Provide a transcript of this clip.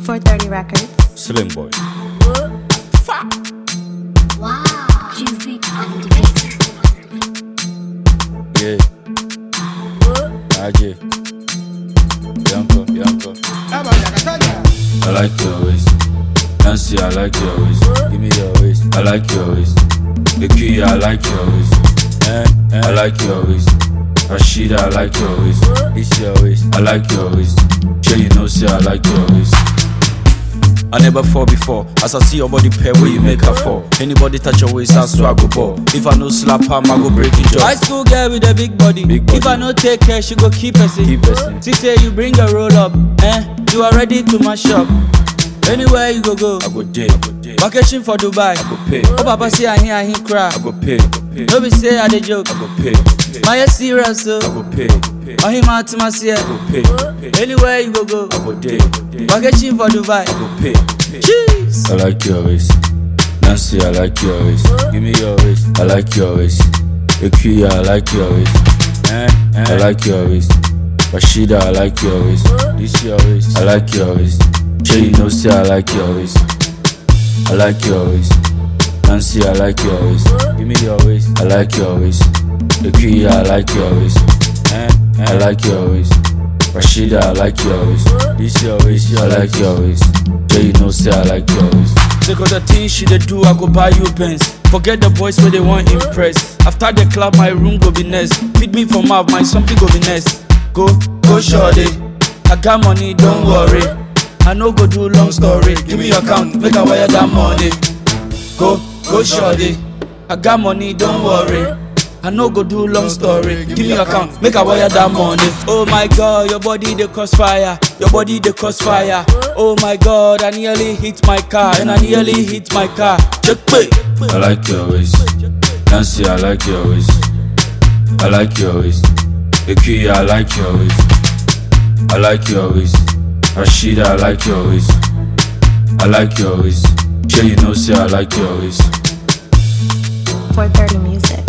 430 Records. Slim boy. Wow. Juicy on the beat. Yeah. AJ. Yanko, Yanko. I like your waist. Nancy, I like your waist. Give me your waist. I like your waist. The key, I like your waist. Eh, eh. I like your waist. Rashida, I like your waist. It's your waist. I like your waist. Sure you know, say I like your waist. I never fall before. As I see your body pair where you make her fall. Anybody touch your waist, I swear I go ball. If I no slap her, I go break it High just. school girl with a big body. Big body. If I no take care, she go keep person. Keep person. She say you bring a roll up, eh? You are ready to mash up. Anywhere you go go. I go day, I go day. I Vacation for Dubai. go pay. Oh papa say I hear I hear cry. I go pay. I go pay. No be say I dey joke. I go pay. My head serious so. I go pay. I Oh him out to my see. go pay. Anywhere you go go. I go day. Vacation for Dubai. I go pay. Cheese. I like your waist. Nancy, I like your waist. Give me your waist. I like your waist. Ekuya, I like your waist. Eh, eh. I like your waist. Rashida, I like your waist. This your waist. I like your waist. Sure you know, say I like your waist. I like your waist. Nancy, I like your waist. Give me your waist. I like your waist. Ekuya, I like your waist. Eh, eh. I like your waist. Rashida, I like your waist. This your waist. I like your waist. Sure you know, say I like your waist. Take all the things she dey do, I go buy you pens. Forget the boys where they want impress. After the club, my room go be next. Feed me for mouth, my something go be next. Go, go shorty. I got money, don't worry. I no go do long story. Give me your account, make I wire that money. Go, go shorty. I got money, don't worry. I no go do long story. Give me your account, make I wire that money. Oh my god, your body they cause fire. Your body they cause fire. Oh my god, I nearly hit my car and I nearly hit my car. Check pay. I like your waist. Nancy, I like your waist. I like your waist. Ekuya, I like your waist. I like your waist. Rashida, I like your waist. I like your waist. Sure you know, say I like your waist. 430 Music.